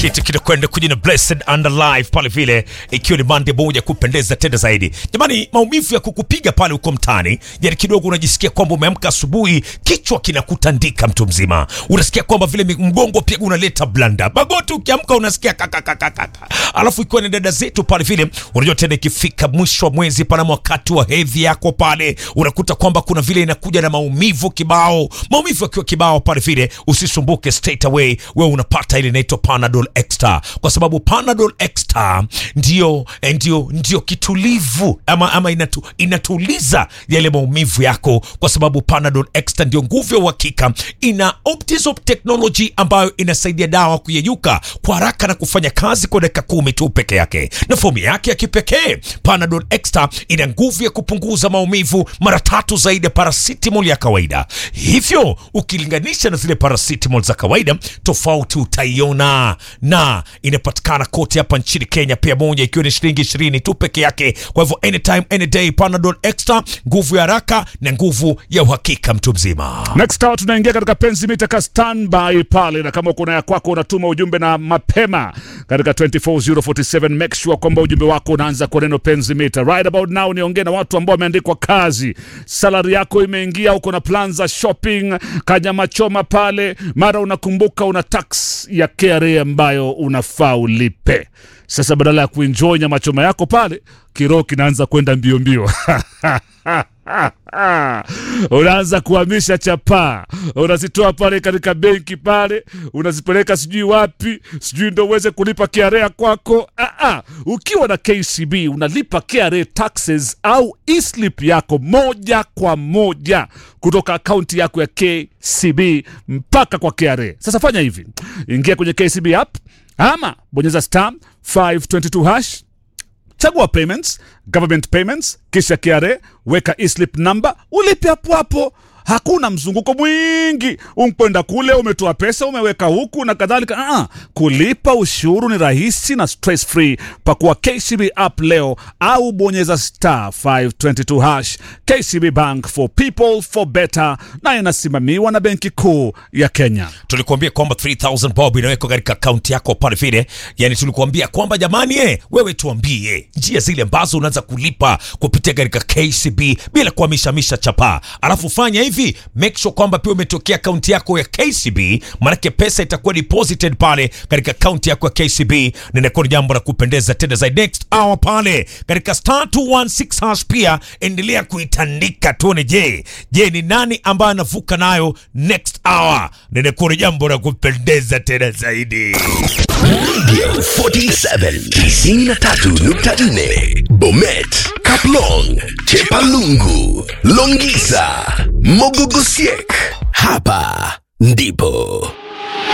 kitu kinakwenda kujina blessed and alive pale vile, ikiwa ni Monday moja kupendeza tena zaidi. Jamani, maumivu ya kukupiga pale uko mtaani, yani kidogo unajisikia kwamba umeamka asubuhi, kichwa kinakutandika mtu mzima, unasikia kwamba vile mgongo pia unaleta blanda, magoti ukiamka unasikia kakakakaka. Alafu ikiwa ni dada zetu pale vile, unajua tena ikifika mwisho wa mwezi pana wakati wa hedhi yako pale, unakuta kwamba kuna vile inakuja na maumivu kibao, maumivu yakiwa kibao pale vile, usisumbuke straight away, wewe unapata ile inaitwa Panadol Extra, kwa sababu Panadol Extra ndio ndio ndio kitulivu ama, ama inatu, inatuliza yale maumivu yako, kwa sababu Panadol Extra ndio nguvu ya uhakika, ina Optizop technology ambayo inasaidia dawa kuyeyuka kwa haraka na kufanya kazi kwa dakika kumi tu peke yake, na fomu yake ya kipekee Panadol Extra ina nguvu ya kupunguza maumivu mara tatu zaidi ya paracetamol ya kawaida. Hivyo ukilinganisha na zile paracetamol za kawaida, tofauti utaiona, na inapatikana kote hapa nchini Kenya, pia moja ikiwa ni shilingi ishirini tu peke yake. Kwa hivyo anytime any day, Panadol Extra, nguvu ya haraka na nguvu ya uhakika, mtu mzima. Next hour tunaingia katika penzi mita ka standby pale, na kama uko na ya kwako unatuma ujumbe na mapema katika 24047 make sure kwamba ujumbe wako unaanza kwa neno penzi mita. Right about now niongee na watu ambao wameandikwa kazi, salari yako imeingia, uko na plan za shopping, kanyama choma pale, mara unakumbuka una tax ya KRA ambayo unafaa ulipe. Sasa badala ya kuenjoy nyama choma yako pale, kiroho kinaanza kwenda mbio mbio unaanza kuhamisha chapaa, unazitoa pale katika benki pale, unazipeleka sijui wapi, sijui ndo uweze kulipa KRA kwako. Ah, ah. Ukiwa na KCB unalipa KRA taxes au e-slip yako moja kwa moja kutoka akaunti yako ya KCB mpaka kwa KRA. Sasa fanya hivi, ingia kwenye KCB app ama bonyeza star 522 hash chagua payments, government payments, kisha KRA, weka e-slip number, ulipe hapo hapo. Hakuna mzunguko mwingi, umkwenda kule, umetoa pesa, umeweka huku na kadhalika. Ah, kulipa ushuru ni rahisi na stress free. Pakua KCB app leo au bonyeza star 522 hash. KCB Bank for people for better, na inasimamiwa na Benki Kuu ya Kenya. Tulikuambia kwamba 3000 bob inawekwa katika akaunti yako pale vile, yani tulikuambia kwamba jamani, eh, wewe tuambie njia zile ambazo unaanza kulipa kupitia katika KCB bila kuhamishamisha chapa, alafu fanya hivi, make sure kwamba pia umetokea akaunti yako ya KCB, maanake pesa itakuwa deposited pale katika akaunti yako ya KCB, na inakuwa ni jambo la kupendeza tena zaidi. Next hour pale katika star 216 hash, pia endelea kuitandika tuone, je je ni nani ambaye anavuka nayo next hour, na inakuwa ni jambo la kupendeza tena zaidi. Radio 47 93.4 Bomet, Kaplong, Chepalungu, Longisa, Mogogosiek. Hapa ndipo